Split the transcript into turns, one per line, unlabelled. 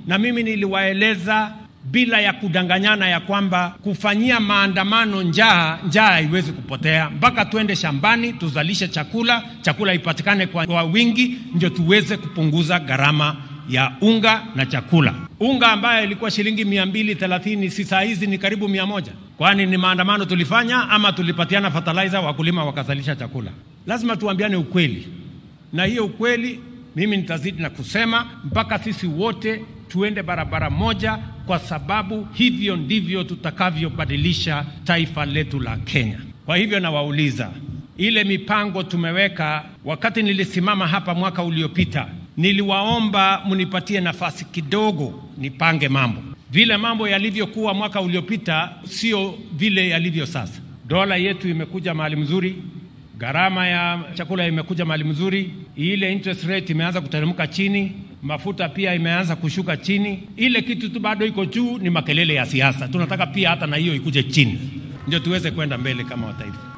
na mimi niliwaeleza bila ya kudanganyana ya kwamba kufanyia maandamano njaa, njaa haiwezi kupotea mpaka tuende shambani tuzalishe chakula, chakula ipatikane kwa, kwa wingi, ndio tuweze kupunguza gharama ya unga na chakula. Unga ambayo ilikuwa shilingi mia mbili thelathini si saa hizi ni karibu mia moja. Kwani ni maandamano tulifanya ama tulipatiana fertilizer, wakulima wakazalisha chakula? Lazima tuambiane ukweli, na hiyo ukweli mimi nitazidi na kusema mpaka sisi wote tuende barabara moja, kwa sababu hivyo ndivyo tutakavyobadilisha taifa letu la Kenya. Kwa hivyo nawauliza, ile mipango tumeweka, wakati nilisimama hapa mwaka uliopita, niliwaomba mnipatie nafasi kidogo nipange mambo. Vile mambo yalivyokuwa mwaka uliopita sio vile yalivyo sasa. Dola yetu imekuja mahali mzuri, gharama ya chakula imekuja mahali mzuri, ile interest rate imeanza kuteremka chini, mafuta pia imeanza kushuka chini. Ile kitu tu bado iko juu ni makelele ya siasa. Tunataka pia hata na hiyo ikuje chini, ndio tuweze kwenda mbele kama wataifa.